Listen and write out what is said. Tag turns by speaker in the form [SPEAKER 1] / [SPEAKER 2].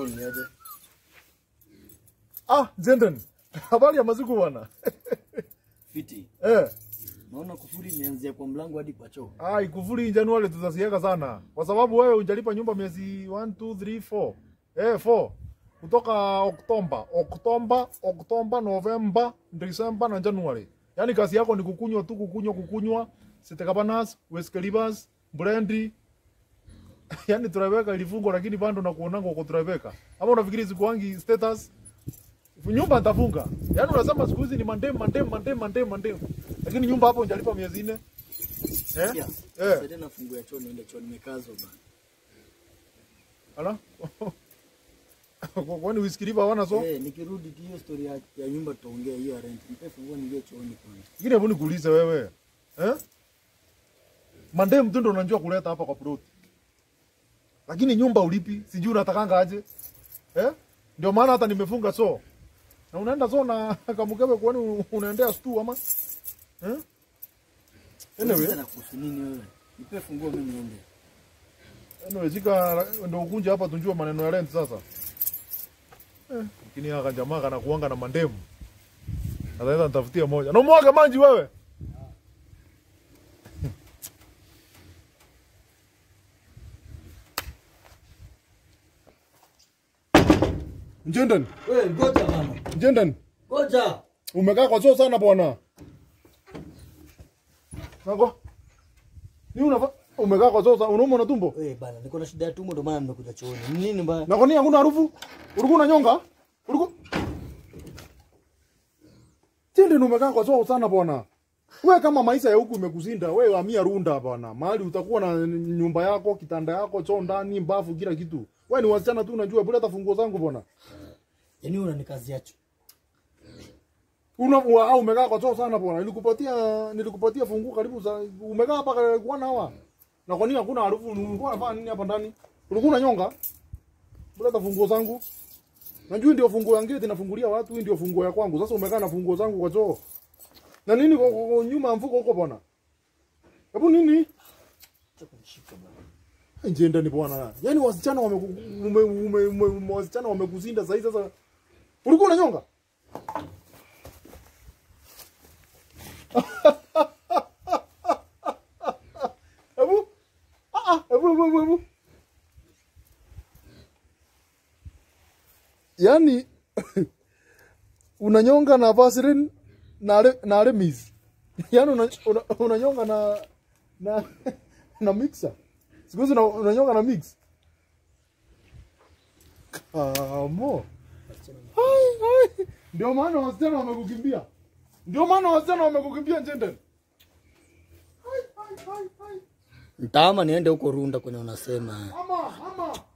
[SPEAKER 1] ni aje?
[SPEAKER 2] Ah, Jenden. Habari ya masiku bwana.
[SPEAKER 1] Fiti.
[SPEAKER 2] Eh.
[SPEAKER 1] Naona kufuri imeanzia kwa mlango hadi kwa choo.
[SPEAKER 2] Ah, ikufuri Januari tutasieka sana. Kwa sababu wewe hujalipa nyumba miezi 1 2 3 4. Eh, 4. Kutoka Oktoba, Oktoba, Oktoba, Novemba, Disemba na Januari. Yaani kazi yako ni kukunywa tu, kukunywa, kukunywa. Sitekabanas, Weskelibas, Brandy. Yaani tunaweka ilifungo lakini bado na kuonanga uko tunaweka. Ama unafikiri zikuangi status? Nyumba nitafunga. Yaani unasema siku hizi ni mandem, mandem, mandem, mandem, mandem. Lakini nyumba hapo hujalipa miezi nne. Eh?
[SPEAKER 1] Yeah.
[SPEAKER 2] Eh.
[SPEAKER 1] Sasa na fungu ya choo niende choo nimekazwa bana.
[SPEAKER 2] Ala? Kwa- Kwani usikiliva hawana so?
[SPEAKER 1] Eh, nikirudi tu hiyo story ya, ya nyumba tutaongea hiyo ya rent. Nipe funguo niingie chooni kwanza.
[SPEAKER 2] Lakini hebu nikuulize wewe. Eh? Mande mtu ndo unajua kuleta hapa kwa plot. Lakini nyumba ulipi, sijui unatakanga aje. Eh? Ndio maana hata nimefunga so. Na unaenda so na kamukebe kwani unaendea stu ama? Eh? Anyway,
[SPEAKER 1] Sasa nakuhusu nini wewe? Nipe funguo mimi niende.
[SPEAKER 2] anyway zika ndo ukunje hapa tunjue maneno ya rent sasa. Eh, lakini haka jamaa kana kuanga na mandemu. Ataweza nitafutia moja. Na mwaga maji wewe. Njenden,
[SPEAKER 1] Wewe ngoja mama.
[SPEAKER 2] Njenden,
[SPEAKER 1] Ngoja.
[SPEAKER 2] umekaa kwa choo sana bwana. Nako. Ni unafa umekaa kwa choo sana, unaumwa na tumbo?
[SPEAKER 1] Wewe bana, niko na shida ya tumbo ndio maana nimekuja chooni. Ni nini mbaya?
[SPEAKER 2] Na kwa nini hakuna harufu? Ulikuwa unanyonga? Ulikuwa Njenden umekaa kwa choo sana bwana. We kama maisha ya huku imekuzinda, we hamia Runda bwana. Mahali utakuwa na nyumba yako, kitanda yako, choo ndani, mbafu, kila kitu. We ni wasichana tu unajua, bila hata funguo zangu bwana.
[SPEAKER 1] Yaani unanikazia choo.
[SPEAKER 2] Una wa- au umekaa kwa choo sana bwana. Nilikupatia nilikupatia funguo karibu za umekaa hapa kwa kwa hawa. Na kwa nini hakuna harufu? Ulikuwa unafanya nini hapa ndani? Ulikuwa unanyonga? Bila hata funguo zangu. Najua ndio funguo ya gate nafungulia watu, hii ndio funguo ya kwangu. Sasa umekaa na funguo zangu kwa choo. Na nini kwa, kwa, kwa nyuma ya mfuko huko bwana? Hebu nini?
[SPEAKER 1] Acha kunishika bana.
[SPEAKER 2] Nje ndani bwana. Yaani wasichana wame ume, ume, ume, ume, wasichana wamekuzinda sasa sasa. Ulikuwa unanyonga? Hebu ah ah, hebu hebu hebu, hebu. Yaani unanyonga na Vaseline na ale, na Remis. Yaani una, una, unanyonga na na na mixer. Siku hizi una- unanyonga na mix. Kamo. Hai, hai. Ndio maana wasichana wamekukimbia. Ndio maana wasichana wamekukimbia Njenden. Hai, hai, hai, hai.
[SPEAKER 1] Ntaama niende huko Runda kwenye unasema.
[SPEAKER 2] Ama, ama.